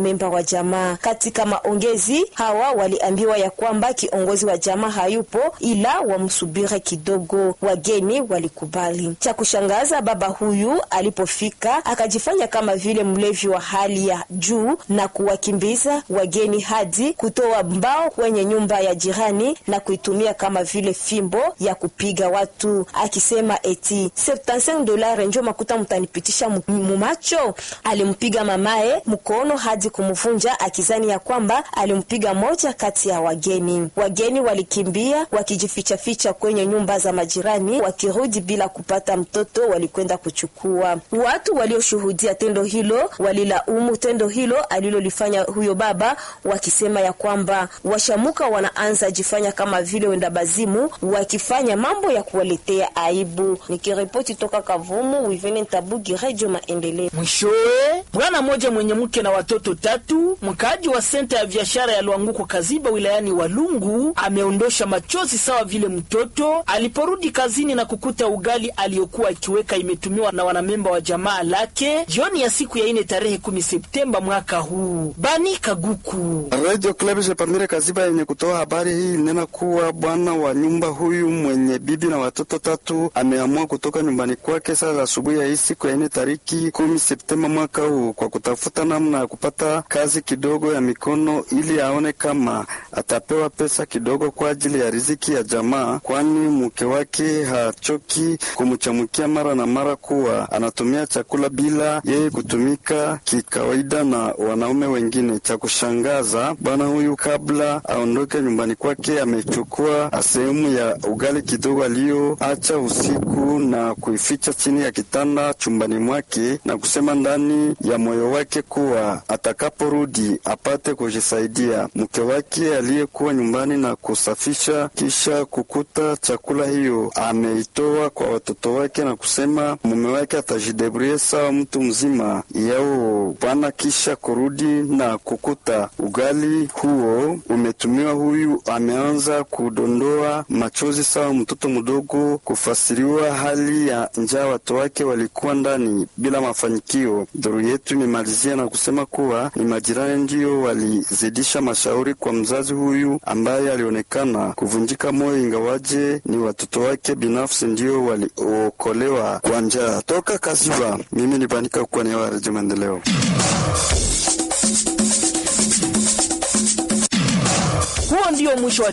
wanamemba wa jamaa. Katika maongezi hawa waliambiwa ya kwamba kiongozi wa jamaa hayupo, ila wamsubiri kidogo. Wageni walikubali. Cha kushangaza, baba huyu alipofika akajifanya kama vile mlevi wa hali ya juu na kuwakimbiza wageni hadi kutoa mbao kwenye nyumba ya jirani na kuitumia kama vile fimbo ya kupiga watu, akisema eti 75 dolari njo makuta mtanipitisha mumacho. Alimpiga mamaye mkono hadi kumvunja, akizani ya kwamba alimpiga moja kati ya wageni. Wageni walikimbia wakijifichaficha kwenye nyumba za majirani, wakirudi bila kupata mtoto, walikwenda kuchukua. Watu walioshuhudia tendo hilo walilaumu tendo hilo alilolifanya huyo baba, wakisema ya kwamba washamuka wanaanza jifanya kama vile wenda bazimu, wakifanya mambo ya kuwaletea aibu. Nikiripoti toka Kavumu, Wivene Ntabugi, Radio Maendeleo. Mwishowe, bwana mmoja mwenye mke na watoto tatu, mkaaji wa senta ya biashara ya Lwanguko Kaziba wilayani Walungu, ameondosha machozi sawa vile mtoto aliporudi kazini na kukuta ugali aliyokuwa akiweka imetumiwa na wanamemba wa jamaa lake jioni ya siku ya ine tarehe kumi Septemba mwaka huu. Bani Kaguku, Radio Club Jepamire Kaziba yenye kutoa habari hii inena kuwa bwana wa nyumba huyu mwenye bibi na watoto tatu ameamua kutoka nyumbani kwake saa za asubuhi ya hii siku ya ine tariki kumi Septemba mwaka huu kwa kutafuta namna ya kupata kazi kidogo ya mikono ili aone kama atapewa pesa kidogo kwa ajili ya riziki ya jamaa, kwani mke wake hachoki kumchamukia mara na mara kuwa anatumia chakula bila yeye kutumika kikawaida na wanaume wengine. Cha kushangaza, bwana huyu kabla aondoke nyumbani kwake amechukua sehemu ya ugali kidogo aliyoacha usiku na kuificha chini ya kitanda chumbani mwake na kusema ndani ya moyo wake kuwa atakaporudi apate kujisaidia. Mke wake aliyekuwa nyumbani na kusafisha kisha kukuta chakula hiyo ameitoa kwa watoto wake na kusema mume wake atajidebrie sawa mtu mzima yao bwana, kisha kurudi na kukuta ugali huo umetumiwa. Huyu ameanza kudondoa machozi sawa mtoto mdogo, kufasiriwa hali ya njaa watu wake walikuwa ndani bila mafanikio. Duru yetu imemalizia na kusema kuwa ni majirani ndio walizidisha mashauri kwa mzazi huyu ambaye alionekana kuvunjika moyo, ingawaje ni watoto wake binafsi ndio waliokolewa kwa njaa. Toka Kaziba, mimi ni Banika kwa niaba ya Redio Maendeleo. huo ndio mwisho wa